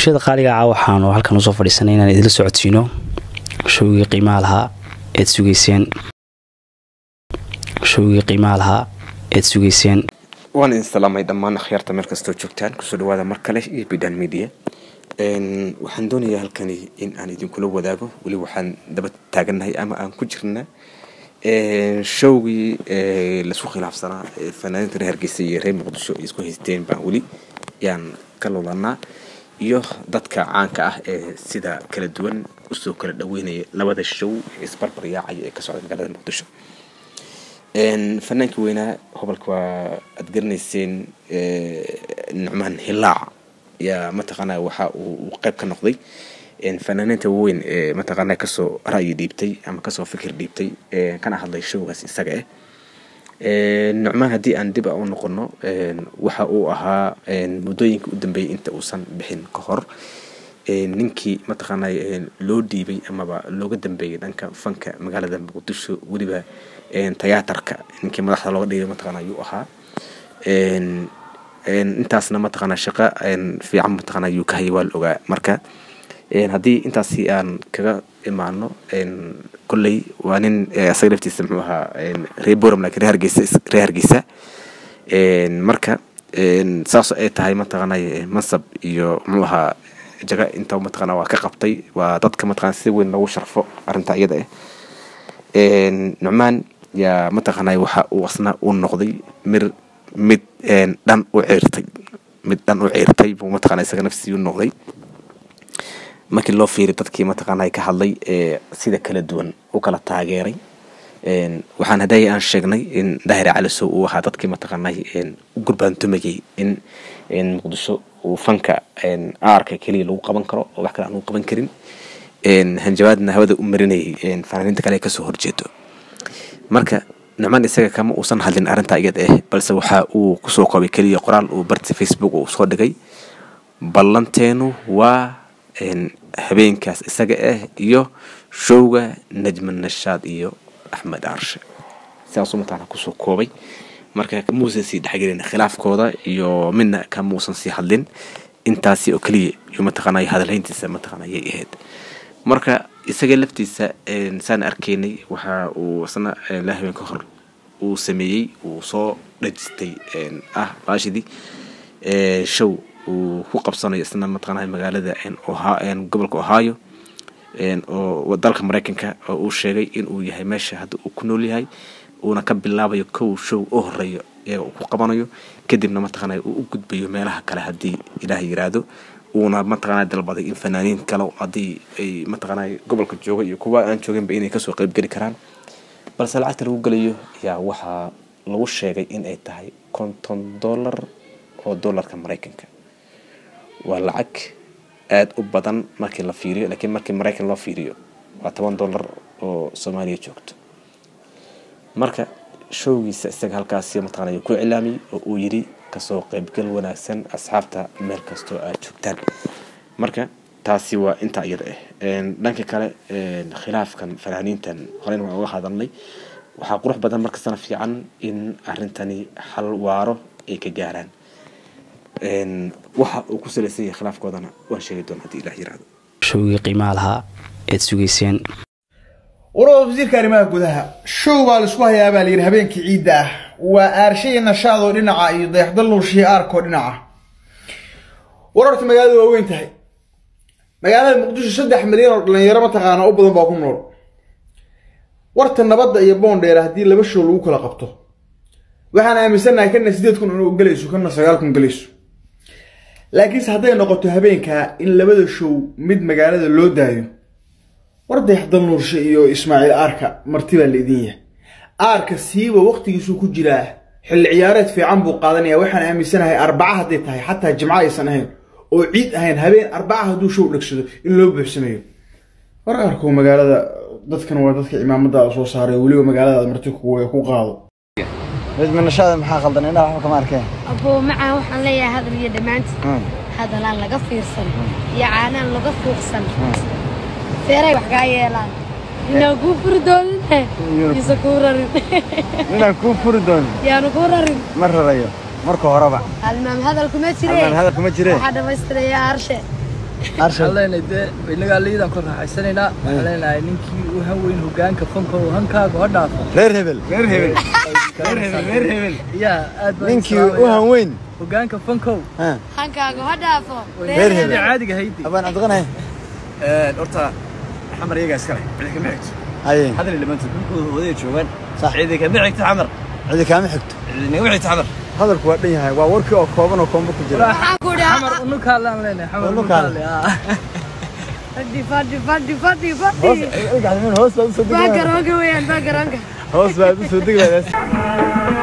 bulshada qaaliga ah waxaanu halkan usoo fadhiisanay inaan idila socodsiino showgii qiimaha lahaa eed sugayseen showgii qiimaha lahaa eed sugayseen waan idin salaamay dhammaan akhyaarta meel kastoo joogtaan kusoo dhawaada mar kale iyo bidan media waxaan doonayaa halkani in aan idinkula wadaago weli waxaan daba taagannahay ama aan ku jirna showgii laisku khilaafsanaa fanaaniinta reer hargeysa iyo reer muqdisho ay isku haysteen baan weli yaan ka lulanaa iyo dadka caanka ah ee sida kala duwan usoo kala dhaweynaya labada show ee isbarbar yaacaya ee ka socda magaalada muqdisho fanaanka weynaa hobolka waa aad garanayseen nucmaan hilaac yaa mataqaanaa waxa uu qayb ka noqday fanaaniinta weyn ee mataqaanaa kasoo ra'yi dhiibtay ama kasoo fikir dhiibtay kana hadlay showgaas isaga ah nucmaan haddii aan dib a u noqono waxa uu ahaa muddooyinka u dambeeyay inta uusan bixin ka hor ninkii mataqaanaa loo dhiibay amaba looga dambeeyay dhanka fanka magaalada muqdisho weliba tiyaatarka ninkii madaxda looga dhigay mataqaana ayuu ahaa intaasna mataqaana shaqo fiican mataqaana ayuu ka hayay waa la ogaa marka haddii intaasi aan kaga imaano kolley waa nin asaga laftiisa muxuu ahaa reer boram laakiin reer hargeysa reer hargeysa marka saasoo ay tahay mataqaana mansab iyo muxuu ahaa jaga inta mataqaana waa ka qabtay waa dadka mataqaana si weyn loogu sharfo arrinta iyada ah nucmaan yaa mataqaanay waxa uu asna u noqday mir mid dhan u ciirtay mid dhan u ciirtay buu mataqana isaga nafsii u noqday markii loo fiiriy dadkii mataqaanay ka hadlay ee sida kala duwan u kala taageeray waxaan hadday aan sheegnay in daahir calisow uu ahaa dadkii mataqaanay u gurbaantumayay in muqdisho uu fanka aarka keliya lagu qaban karo oo wax kale aan lagu qaban karin hanjabaadna hawada u marinayay fanaaniinta kale kasoo horjeedo marka nucmaan isaga kama uusan hadlin arrintaa iyad ah balse waxa uu kusoo koobay keliya qoraal uu barta facebook uu soo dhigay ballanteenu waa habeenkaas isaga ah iyo showga najman nashaad iyo axmed aarshe sidaasuu mataqana kusoo koobay marka kamuusan sii dhexgelin khilaafkooda iyo midna kamuusan sii hadlin intaasi oo keliya iyo mataqaanay hadalhayntiisa mataqana ayay ahayd marka isaga laftiisa saan arkaynay waxa uu isna la habeen ka hor uu sameeyey uu soo dhajistay ah baashidii show uu ku qabsanayo isna mataqaanaa magaalada gobolka ohio oo dalka mareykanka oo uu sheegay in uu yahay meesha hadda uu ku nool yahay uuna ka bilaabayo kow show u horeeyo ee uu ku qabanayo kadibna mataqaana uu u gudbayo meelaha kale haddii ilaah yiraahdo uuna mataqaana dalbaday in fanaaniin kale haddii ay mataqaana gobolka jooga iyo kuwa aan jooginba inay kasoo qeybgeli karaan balse lacagta lagu gelayo ayaa waxaa lagu sheegay in ay tahay konton dollar oo dollarka mareykanka waa lacag aada u badan markii la fiiriyo laakiin markii mareykan loo fiiriyo waa toban dollar oo soomaaliya joogto marka showgiisa isaga halkaasi mataqana ayuu ku cilaamiyey oo uu yidhi kasoo qeybgal wanaagsan asxaabta meel kastoo aad joogtaan marka taasi waa intaa iyada ah dhanka kale khilaafkan fanaaniintan horeyna waan uga hadalnay waxaa qurux badan markastana fiican in arrintani xal waaro ay ka gaaraan waxa uu ku salaysan yahay khilaafkoodana waan sheegi doona haddii ilah yiraahdo showgii qiimaha lahaa eed sugayseen warada wasiirka arrimaha gudaha show baa laisku hayaa baa layidhi habeenkii ciidda ah waa aarshay nashaadoo dhinaca iyo dayaxdal nuurshihi aarkoo dhinaca war horta magaalada waa weyn tahay magaalada muqdisho saddex milyan oo dhalinyaro mataqaana u badan baa ku nool warta nabadda iyo boondheera haddii laba show lagu kala qabto waxaan aaminsannahay kana sideed kun inuu gelayso kana sagaal kun gelayso laakiinse hadday noqoto habeenkaa in labada show mid magaalada loo daayo war dayaxdal nuurshe iyo ismaaciil aarka marti baa la idin yahay aarka siiba waqtigiisuu ku jiraa xilli ciyaareed fiican buu qaadanaya waxaan aaminsanahay arbaca hadday tahay xataa jimco aysan ahayn oo ciid ahayn habeen arbaca hadduu show dhegsado in loo buuxsameeyo war aarkow magaalada dadkan waa dadka cimaamadaada soo saaray weliba magaaladaada marti ku qaado ridminashada maxaa qaldan indhaha waxba kama arkeen aboo macaa waxaan leeyahay hadal iyo dhammaanti hadalaan laga fiirsan iyo caanaan laga fuuqsan feeray wax kaa yeelaan inaan kuu furi doonine iise kuu rarin inaan kuu furi doonin yaanu kuu rarin ma rarayo marka horeba halmaam hadal kuma halmaan jire hadal kuma jire waxaa dhammaystiraya arshe arshad waxaan leenahay dee inagaa liidaan ku raaxaysanaynaa waxaan leenahay ninkii u han weyn hogaanka fanka oo hankaaga ha dhaafo reer hebel reer hebel reer hebel reer hebel yaa aad baan ninkii islaamayaa. u hanweyn hogaanka fankow ha hankaaga ha dhaafo Reer sidii hebel. caadiga haydi abaan cabdiqanay horta xamar iyagaa iskale cidi kama xigto haye hadal dhamaantood dhulkooda wadaya joogaan Sax. cidi kama xigto xamar cidi kaama xigto cidi nagama xigto xamar hadalku waa dhan yahay waa warkii oo kooban oo koombo ku jira waxaan ku xamar dhaha unukaalaan leenahay xamar Unukaale. unukaale ah. fadhi fadhi fadhi fadhi hoos fadhi ilgaxdamin hoos baad usoo degi baa lahayd garoonka weeyaan baa garoonka hoos baad usoo degi lahayd